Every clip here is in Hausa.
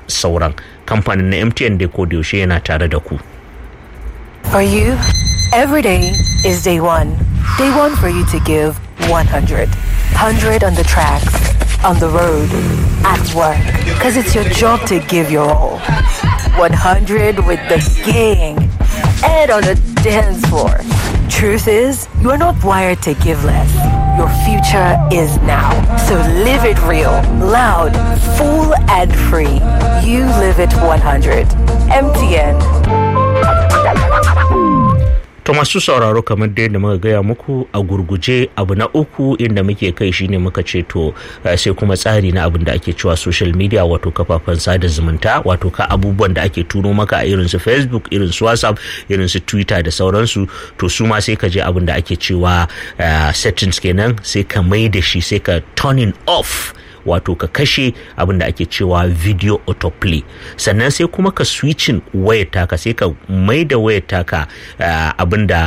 sauran kamfanin na mtn dai ko da yaushe yana tare da ku For you, every day is day one. Day one for you to give 100. 100 on the tracks, on the road, at work. Because it's your job to give your all. 100 with the gang and on the dance floor. Truth is, you are not wired to give less. Your future is now. So live it real, loud, full, and free. You live it 100. MTN. To masu sauraro kamar da yadda muka gaya muku a gurguje abu na uku inda muke kai shine muka ce to sai kuma tsari na abin da ake cewa social media wato kafafen sada zumunta wato ka abubuwan da ake turo maka a irin su facebook irin su whatsapp irin su twitter da sauransu to su ma sai ka je abin da ake cewa settings kenan sai ka mai da shi sai ka turning off wato ka kashe abin da ake cewa video autoplay sannan sai kuma ka switching wayar taka sai ka mai da wayar taka abin da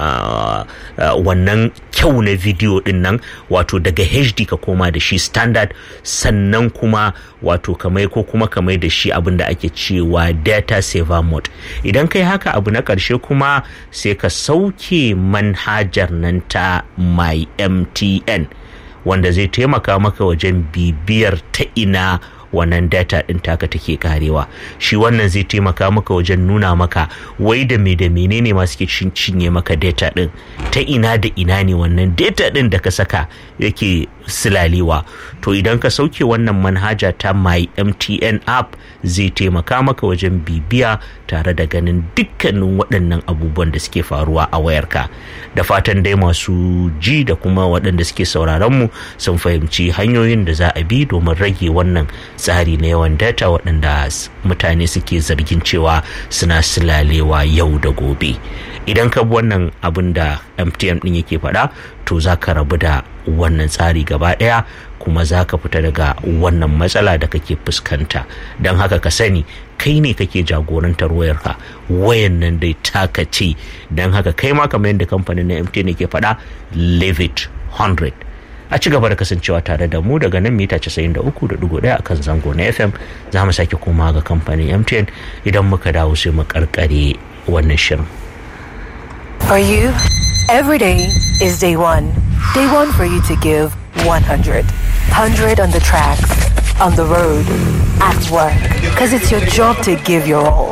wannan kyau na video din nan wato daga hd ka koma da shi standard sannan kuma wato ka mai ko kuma ka mai da shi abin da ake cewa data saver mode idan kai haka abu na ƙarshe kuma sai ka sauke manhajar nan ta my mtn wanda zai taimaka maka wajen bibiyar ta ina wannan data ɗin taka take karewa shi wannan zai taimaka maka wajen nuna maka wai da me da menene ma suke cinye maka data ɗin ta ina da ina ne wannan data ɗin da ka saka yake silalewa to idan ka sauke wannan manhaja ta my mtn app zai taimaka maka wajen bibiya tare da ganin dukkanin waɗannan abubuwan da suke faruwa a wayarka da fatan dai masu ji da kuma waɗanda suke sauraron mu sun fahimci hanyoyin da za a bi domin rage wannan tsari na yawan data waɗanda mutane suke zargin cewa suna silalewa yau da gobe idan ka bi wannan abin da mtn ɗin yake faɗa to za ka rabu da wannan tsari gaba ɗaya kuma za ka fita daga wannan matsala da kake fuskanta don haka ka sani kai ne kake jagorantar wayarka wayan nan dai taka ce don haka kai ma kamar yadda kamfanin na mtn ke faɗa live it 100 a ci gaba da kasancewa tare da mu daga nan mita 93.1 a kan zango na fm za mu sake koma ga kamfanin mtn idan muka dawo sai mu karkare wannan shirin For you, every day is day one. Day one for you to give 100. 100 on the tracks, on the road, at work. Because it's your job to give your all.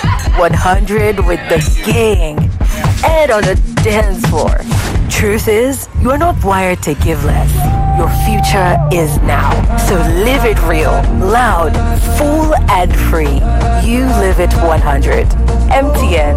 100 with the gang and on the dance floor. Truth is, you are not wired to give less. Your future is now. So live it real, loud, full, and free. You live it 100. MTN.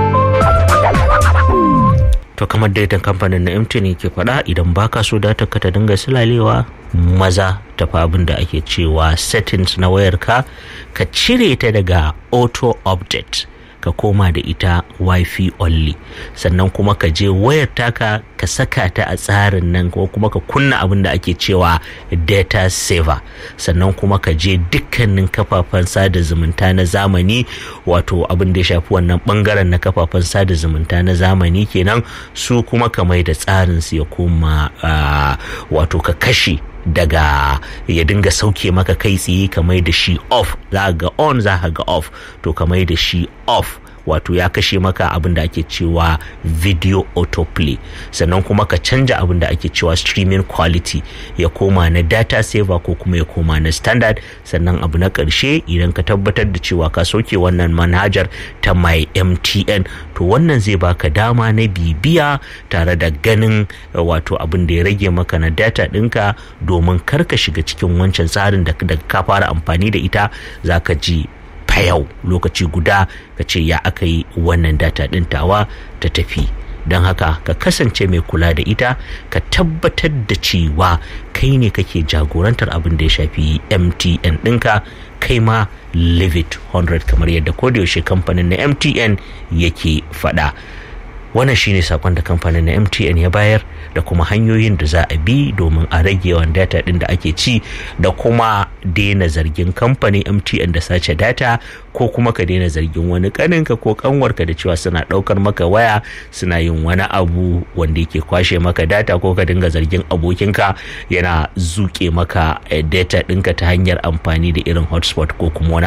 to kamar daidan kamfanin na mtn ke faɗa idan baka so data ka ta dinga silalewa maza tafi abin da ake cewa settings na wayarka ka cire ta daga auto update ka koma da ita wifi only sannan kuma ka je wayar taka ka saka ta a tsarin nan ko kuma ka kunna abin da ake cewa data saver sannan kuma ka je dukkanin kafafen sada zumunta na zamani wato abin da ya shafi wannan bangaren na kafafen sada zumunta na zamani kenan su kuma ka mai da tsarin su ya koma wato ka kashe daga ya dinga sauke maka kai tsaye ka mai da shi off za ga on za ga off to ka mai da shi off wato ya kashe maka abin da ake cewa video autoplay sannan kuma ka canja abin da ake cewa streaming quality ya koma na data saver ko kuma ya koma na standard sannan abu na ƙarshe idan ka tabbatar da cewa ka soke wannan manhajar ta my mtn to wannan zai baka dama na bibiya tare da ganin wato abin da ya rage maka na data ɗinka domin kar ka shiga cikin wancan tsarin da ka fara amfani da ita za ka ji yau lokaci guda ka ce ya aka yi wannan data ɗin tawa ta tafi don haka ka kasance mai kula da ita ka tabbatar da cewa kai ne kake jagorantar abin da ya shafi mtn ɗinka kai ma live it 100 kamar yadda kodayaushe kamfanin na mtn yake faɗa wannan shine sakon da kamfanin na mtn ya bayar da kuma hanyoyin da za a bi domin a rage yawan data din da ake ci da kuma daina zargin kamfanin mtn da sace data ko kuma ka daina zargin wani kaninka ko kanwarka da cewa suna daukar maka waya suna yin wani abu wanda yake kwashe maka data ko ka dinga zargin abokinka yana zuke maka data ɗinka ta hanyar amfani da irin hotspot ko kuma wani